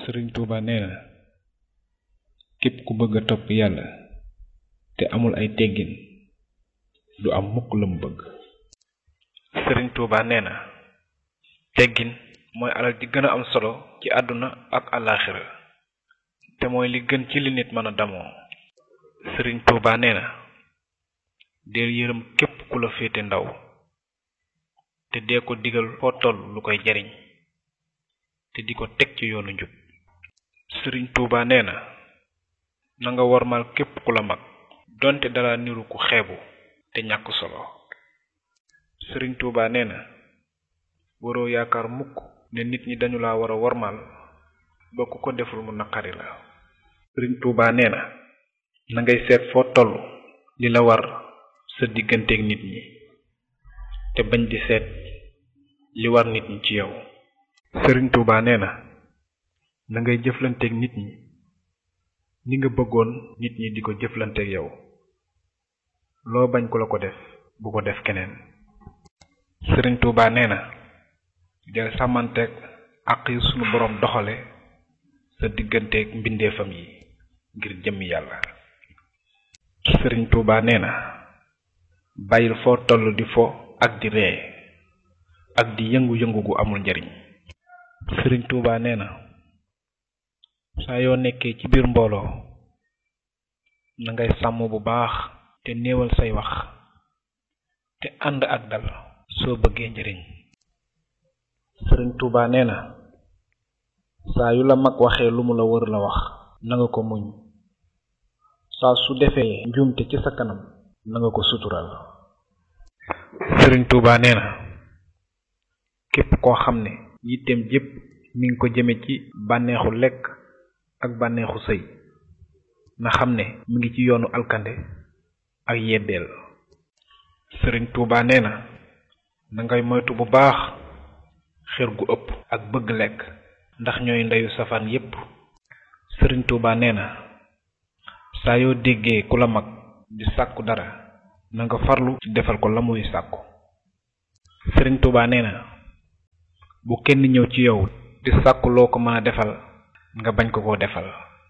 sëriñ tuuba nee na képp ku bëgg a topp yàlla te amul ay teggin du am mukk la mu bëgg sëriñ tuuba nee na teggin mooy alal ji gën a am solo ci àdduna ak àllaaxira te mooy li gën ci li nit mën a damoo sëriñ tuuba nee na deel yërëm képp ku la féete ndaw te dee ko digal foo toll lu koy jariñ te di ko teg ci yoonu njub sëriñ tuuba nee na na nga wormal képp ku la mag donte dala niru ku xeebu te ñàkk solo sëriñ tuuba nee na waroo yaakaar mukk ne nit ñi dañu la war a wormal ba ku ko deful mu naqari la sëriñ tuuba nee na na ngay seet foo toll li la war sa digganteeg nit ñi te bañ di seet li war nit ñi ci yow sëriñ tuuba nee na na ngay jëflanteeg nit ñi ni nga bëggoon nit ñi di ko jëflanteeg yow loo bañ ku la ko def bu ko def keneen sëriñ tuuba nee na del sàmmanteeg àq yi sunu boroom doxale sa digganteeg mbindeefam yi ngir jëmmi yàlla sëriñ tuuba nee na bàyyil foo toll di fo ak di ree ak di yëngu-yëngu gu amul njariñ sëriñ tuuba nee na saa yoo nekkee ci biir mbooloo na ngay sàmm bu baax te néewal say wax te ànd ak dal soo bëggee njariñ sëriñ tuuba nee na saa yu la mag waxee lu mu la wër la wax na nga ko muñ saa su defee njuumte ci sa kanam na nga ko sutural sëriñ tuuba nee na képp koo xam ne yitteem jépp mi ngi ko jëme ci bànneexu lekk ak bànneexu sëy na xam ne mi ngi ci yoonu alkande ak yeddeel sëriñ tuuba nee na na ngay moytu bu baax xër gu ëpp ak bëgg lekk ndax ñooy ndeyu safaan yépp sëriñ tuuba nee na saa yoo déggee ku la mag di sàkku dara na nga farlu ci defal ko la muy sàkku sëriñ tuuba nee na bu kenn ñëw ci yow di sàkku loo ko mën a defal nga bañ ko koo defal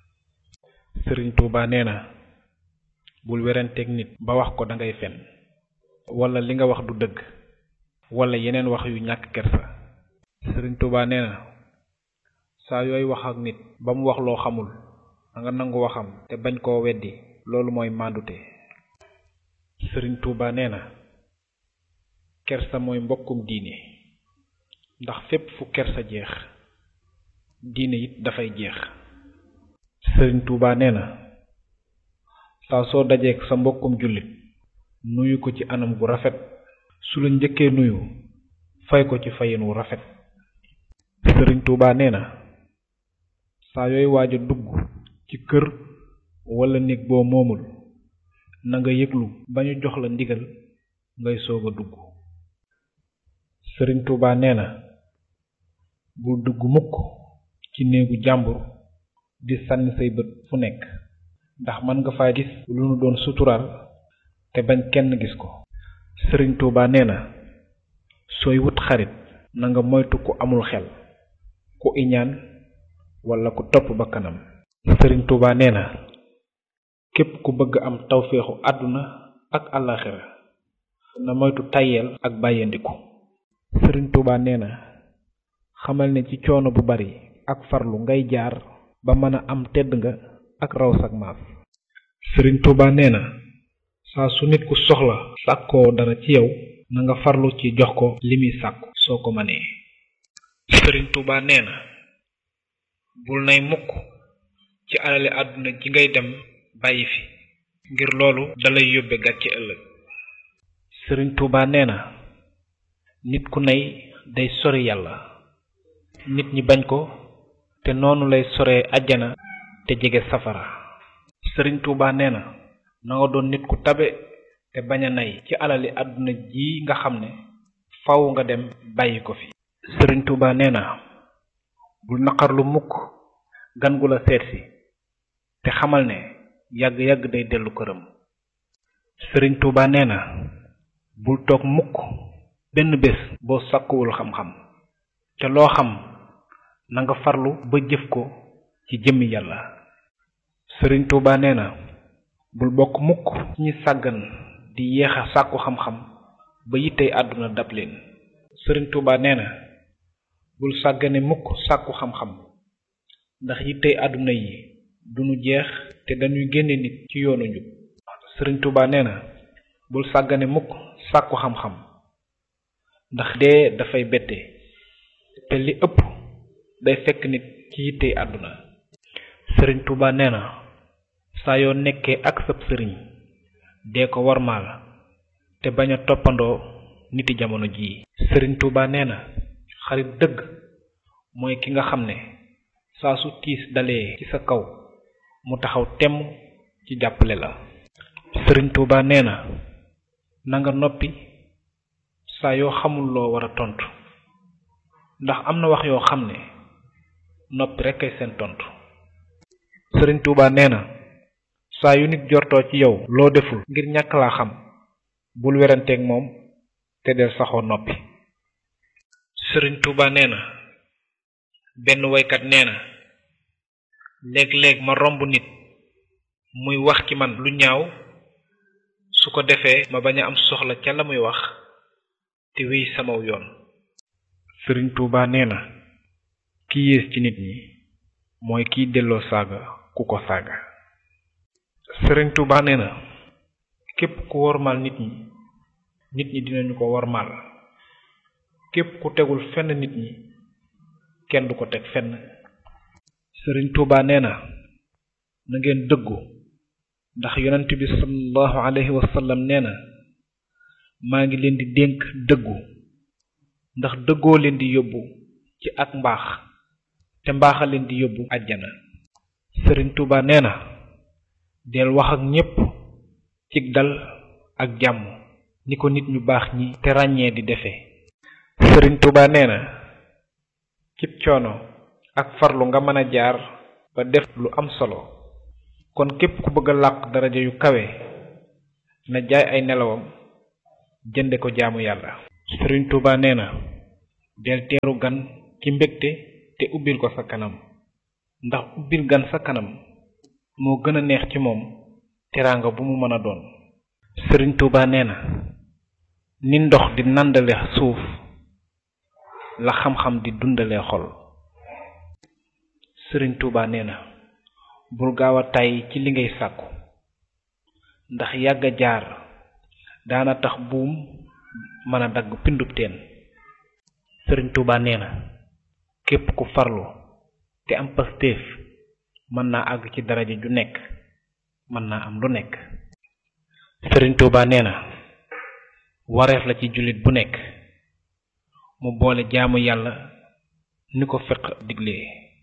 sëriñ tuuba nee na bul weranteeg nit ba wax ko dangay fen wala li nga wax du dëgg wala yeneen wax yu ñàkk kersa sëriñ tuuba nee na saa yooy wax ak nit ba mu wax loo xamul da nga nangu waxam te bañ koo weddi loolu mooy màndute sëriñ tuuba nee na kersa mooy mbokkum diine ndax fépp fu kersa jeex diine it dafay jeex sëriñ tuuba nee na saa soo dajeek sa mbokkum jullit nuyu ko ci anam gu rafet su la njëkkee nuyu fay ko ci fayin wu rafet sëriñ tuuba nee na saa yooy waaj a dugg ci kër wala néeg boo moomul na nga yëglu ba ñu jox la ndigal ngay soog a dugg sëriñ tuuba nee na bul dugg mukk ci néegu jàmbur di sànni say bët fu nekk ndax mën nga faa gis lu nu doon suturaal te bañ kenn gis ko sëriñ tuuba nee na sooy wut xarit na nga moytu ku amul xel ku iñaan wala ku topp ba kanam sëriñ tuuba nee na képp ku bëgg am tawféexu àdduna ak àllaaxira na moytu tàyyeel ak bàyyandiku sëriñ tuuba nee na xamal ne ci coono bu bari ak farlu ngay jaar ba mën a am tedd nga ak raw sag maas sëriñ tuuba nee na saa su nit ku soxla sàkkoo dara ci yow na nga farlu ci jox ko li muy sàkku soo ko mënee sëriñ tuuba nee na bul nay mukk ci alali àdduna ji ngay dem bàyyi fi ngir loolu dalay yóbbe gàcce ëllëg sëriñ tuuba nee na nit ku nay day sori yàlla nit ñi bañ ko te noonu lay soree àjjana te jege safara sëriñ tuuba nee na na nga doon nit ku tabe te bañ a nay ci alali àdduna ji nga xam ne faw nga dem bàyyi ko fi sëriñ tuuba nee na bul naqarlu mukk gan gu la seetsi te xamal ne yàgg-yàgg day dellu këram sëriñ tuuba nee na bul toog mukk benn bés boo sàkkuwul xam-xam te loo xam na nga farlu ba jëf ko ci jëmmi yàlla sëriñ Tuuba nee na bul bokk mukk ci ñi sàggan di yeexa sàkku xam-xam ba yittey àdduna dab leen sëriñ Tuuba nee na bul sàggane mukk sàkku xam-xam ndax yittey àdduna yi duñu jeex te dañuy génne nit ci yoonu njub sëriñ Tuuba nee na bul sàggane mukk sàkku xam-xam ndax dee dafay bette te li ëpp day fekk nit ci yittey àdduna sëriñ Tuuba nee na saa yoo nekkee ak sab sëriñ dee ko warmaal te bañ a toppandoo niti jamono jii sëriñ Tuuba nee na xarit dëgg mooy ki nga xam ne saa su tiis dalee ci sa kaw mu taxaw temm ci jàppale la sëriñ Tuuba nee na nanga noppi saa yoo xamul loo war a tontu ndax am na wax yoo xam ne noppi rekk ay seen tontu sëriñ Tuuba nee na saa yu nit jortoo ci yow loo deful ngir ñàkk laa xam bul weranteeg moom te del saxoo noppi sëriñ Tuuba nee na benn woykat nee na léeg-léeg ma romb nit muy wax ci man lu ñaaw su ko defee ma bañ a am soxla ca la muy wax te wéy samaw yoon sëriñ Tuuba nee na ki yées ci nit ñi mooy kiy delloo saaga ku ko saaga sëriñ Tuuba nee na képp ku wormaal nit ñi nit ñi dinañu ko wormaal képp ku tegul fenn nit ñi kenn du ko teg fenn sëriñ Tuuba nee na na ngeen dëggu ndax yonent bi sallallahu alayhi wa sallam nee na maa ngi leen di dénk dëggu ndax dëggoo leen di yóbbu ci ak mbaax te mbaaxa leen di yóbbu àjjana sëriñ Tuuba nee na del wax ak ñépp cig dal ak jàmm ni ko nit ñu baax ñi te ràññee di defee sëriñ Tuuba nee na cib coono ak farlu nga mën a jaar ba def lu am solo kon képp ku bëgg a làq daraja yu kawe na jaay ay nelawam jënde ko jaamu yàlla sëriñ Tuuba nee na del teeru gan ci mbégte te ubbil ko sa kanam ndax ubbil gan sa kanam moo gën a neex ci moom teraanga bu mu mën a doon sëriñ Tuuba nee na ni ndox di nandale suuf la xam-xam di dundale xol sëriñ Tuuba nee na bul gaaw a tàyyi ci li ngay sàkku ndax yàgg a jaar daana tax buum mën a dagg pindub teen sëriñ Tuuba nee na képp ku farlu te am pastéef mën naa àgg ci daraja ju nekk mën naa am lu nekk sëriñ Tuuba nee na wareef la ci jullit bu nekk mu boole jaamu yàlla ni ko fiq diglee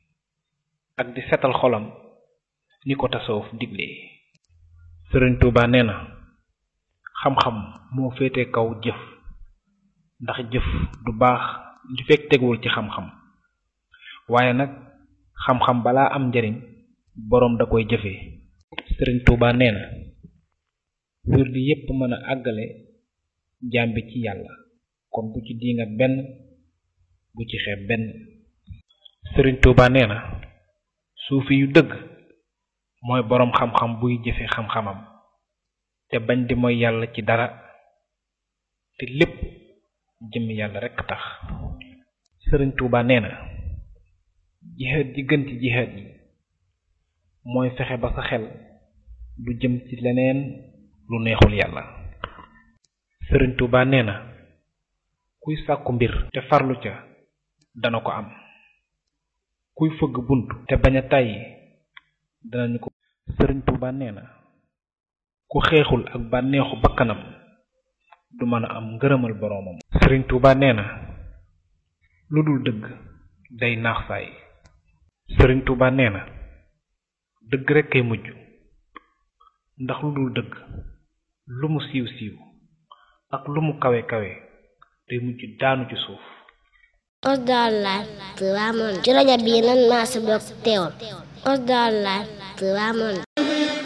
ak di setal xolam ni ko tasawuf diglee sëriñ Tuuba nee na xam-xam moo féete kaw jëf ndax jëf du baax li fekk teguwul ci xam-xam waaye nag xam-xam balaa am njariñ boroom da koy jëfee sëriñ Tuuba nee na wirdi yépp mën a àggale jaam bi ci yàlla kon bu ci diingat benn bu ci xeeb benn sëriñ Tuuba nee na suufi yu dëgg mooy boroom xam-xam buy jëfe xam-xamam te bañ di mooy yàlla ci dara te lépp jëm yàlla rekk tax sëriñ Tuuba nee na jihaad ji gën ci jihaad yi mooy fexe ba sa xel du jëm ci leneen lu neexul yàlla sëriñ Tuuba nee na kuy sàkku mbir te farlu ca dana ko am kuy fëgg bunt te bañ a tàyyi danañu ko sëriñ Tuuba nee na ku xeexul ak bànneexu bakkanam du mën a am ngërëmal boroomam sëriñ Tuuba nee na lu dul dëgg day naax saay sëriñ Tuuba nee na dëgg rekk kay mujj ndax lu dul dëgg lu mu siiw siiw ak lu mu kawe kawe day mujj daanu ci suuf Osdar Live Tivaouane ci rajo bii nan maa si bokk teewal Osdar Live Tivaouane